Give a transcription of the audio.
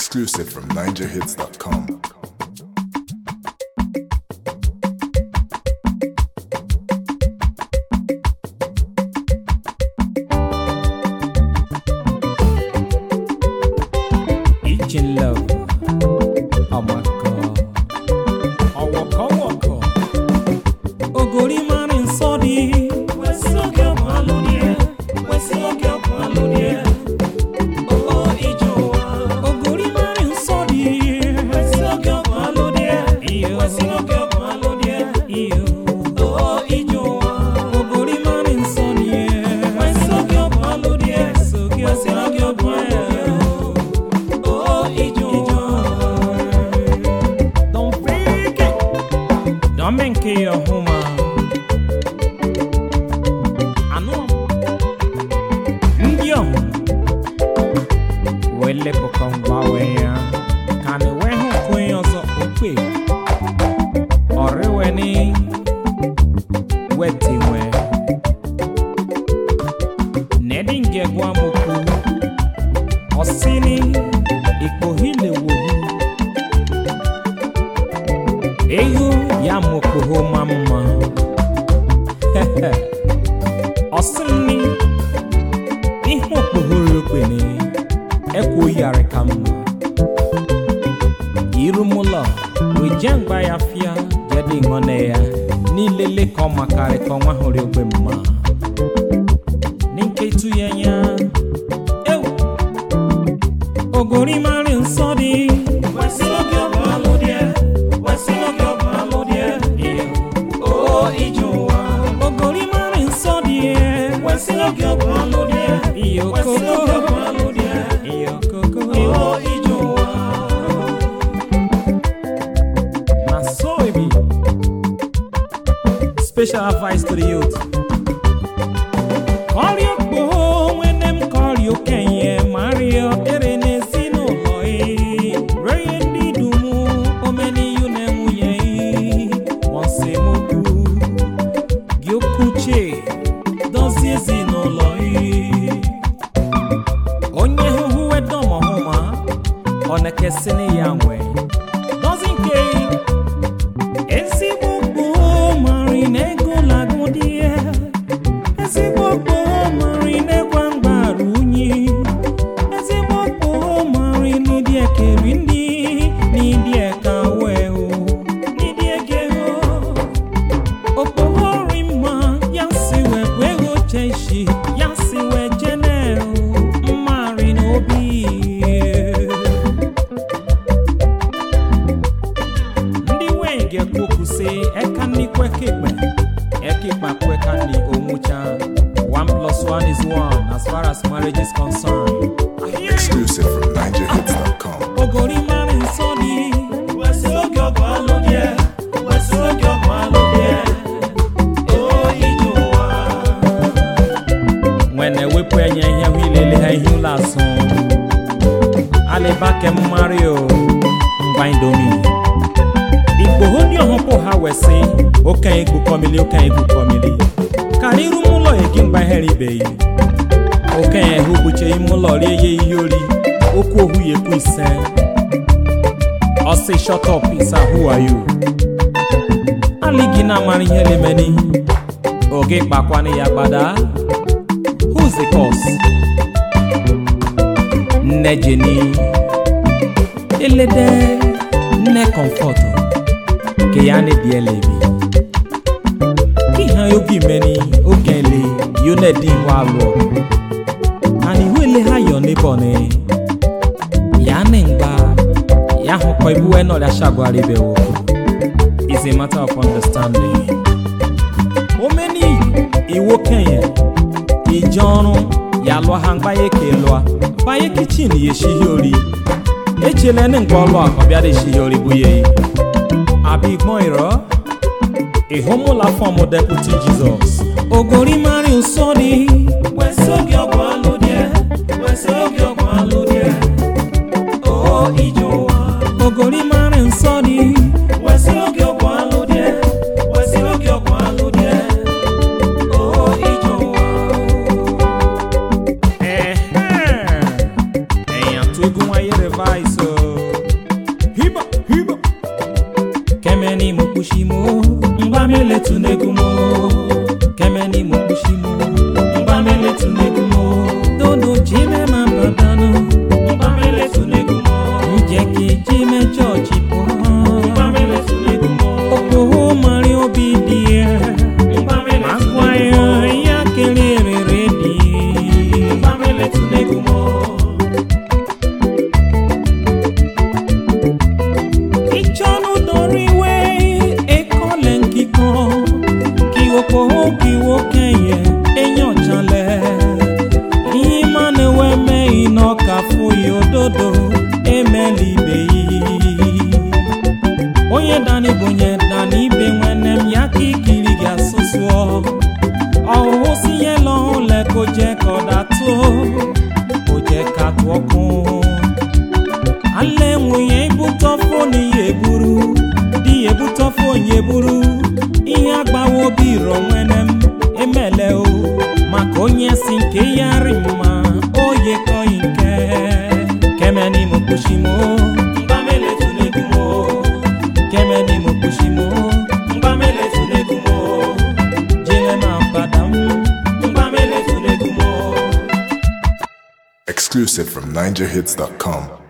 Exclusive from NinjaHits.com. Each in love. Oh my God. Ọwọ́kọ́ wọ̀kọ̀. Ògòrí máa ń sọ di. Wẹ̀sí òkè ọ̀gbọ̀n alóni ẹ̀. Wẹ̀sí òkè ọ̀gbọ̀n alóni ẹ̀. Owó ìjọ wa. Ògòrí máa ń sọ di. Wẹ̀sí òkè ọ̀gbọ̀n alóni ẹ̀. Wẹ̀sí òkè ọ̀gbọ̀n alóni ẹ̀. Owó ìjọ wa. Ògòrí máa ń sọ di. Wẹ̀sí òkè ọ̀gbọ̀n alóni ẹ̀. Wẹ̀sí òkè ọ̀gbọ̀n alóni ẹ̀. Oh, ijo. Don't freak it. Don't make it your home. Anu. Ndio. Wele pokongba weya. Kani wehu kwenye ozo ukwe. Orewe ni. Weti we. Nedinge gwa moku. Osini. Ikpohile wohu. Ehu ya mokoho mama. Ọsịnni ihe okpohoro okpene ekwo yare ka mma. Irumụlọ weje mgba ya fịa jede ịṅọne ya n'ilele ka ọ makarị ka ọnwa hụrụ ogbe mma. N'nketu ya nya ewu ogori mari nsọ dị. Wesị oge ọbụ alụ dị ya. Wesị oge ọbụ alụ dị ya. O ije ụwa. Ogori mari nsọ dị ya. Wesị oge ọbụ alụ dị ya. Iyo koko. Wesị oge ọbụ alụ dị ya. Iyo koko. O ije ụwa. Na so e be. Special advice to the youth. Kọrịọ kpoo nwene m kọrịọ okenye mario ere n'ezinụlọ ị ree ndị dum omeniyu na nwunye ị mọsemokwu gị okwuche dozie ezinụlọ ị onye hụhụ wedom ọhụma ọ na-ekesịnị ya nwe dozi nke ezigbo gboo mari na ego lagụ dị ya ezigbo gboo mari na-ekwa mgbaru unyi ezigbo gboo mari n'ịdị ekeri ndị n'ịdị eka wee o n'ịdị ege o okpogori mma ya si wee bụ ego cheshi ya si wee jene o mmari n'obi ndị nwanyị ga-ekwu okwu sị eka nnikwe kekpe ekekpa kweka ni onwucha one plus one is one as far as marriage is concerned Exclusive from NinjaHits.com. ogori mara nsọ dị wesị oge ọgụ alụ dị wesị oge ọgụ alụ dị o ije ụwa nwene wepụ enye ihe hụ ilele ha ihe ụlọ asụ alịbake mario ngwa indomi igboho ndị ọhụpụ ha wesị okenye gbukọmili okenye gbukọmili karị iru m ụlọ egi mgba ihere ibeghị okenye hụ gbuche ime ụlọ rie ya ihe ori okwu ohu ya ekwu ise ọsị shut up isa who are you aligi na-amara ihe lemeni oge kpakwanụ ya gbada who's the cause nne jeni elede nne comfort ke ya ne die lebi ihe oge meni oge le yone di wa lụọ and ihu ele ha yọ n'ebe ni ya ne ngba ya hụkọ ibu wee nọrịa shagwara ibe wo is a matter of understanding omeni iwo kenye ije ọrụ ya lụọ ha mgbanye ka lụọ banye kichin ya eshighi ori echele ne ngwa ọlụ akọ bịara eshighi ori bụ ya abịa igbọn ịrọ ịhụmụla fọm deputi jizọs ogori mari nsọ dị wesị oge ọgwụ alụ dị wesị oge ọgwụ alụ dị o ije ụwa ogori mari nsọ dị wesị oge ọgwụ alụ dị wesị oge ọgwụ alụ dị o ije ụwa ehe ẹ̀yàn tó gún wáyé revise o hiba hiba kemeni mukushimo mgbamele tunegumo kemeni mukushimo mgbamele tunegumo dodo jime mambadano mgbamele tunegumo njeki jime chọọchị pụọ mgbamele tunegumo okpoho mari obi dị ya agwa ya ya kelere dị mgbamele tunegumo ìjọ́nù dorí wé ekọ́lẹ̀ nkíkan kí wọ́pọ̀ kí wọ́ kẹ́yẹ èèyàn jalẹ̀ yìí máa ní wẹ́mẹ́ iná kà fún yòódodo emeli ibe yìí onye dani bonye dani ibe nwene m ya ka ikiri gị asụsụ ọhụhụ si ihe lọhụ le ko jẹ ka ọ datụ ko jẹ ka tụọ kún alẹ́ nwunye ibutọ fóònù ya eburu di ya ebutọ fóònù ya eburu ihe agbawo obi rọ nwene m emele o maka onye si nke ya rị mma oye kọghị nke kemeni mo kpushimo mgbamele tunegumo kemeni mo kpushimo mgbamele tunegumo jele ma mbadam mgbamele tunegumo Exclusive from NigerHits.com.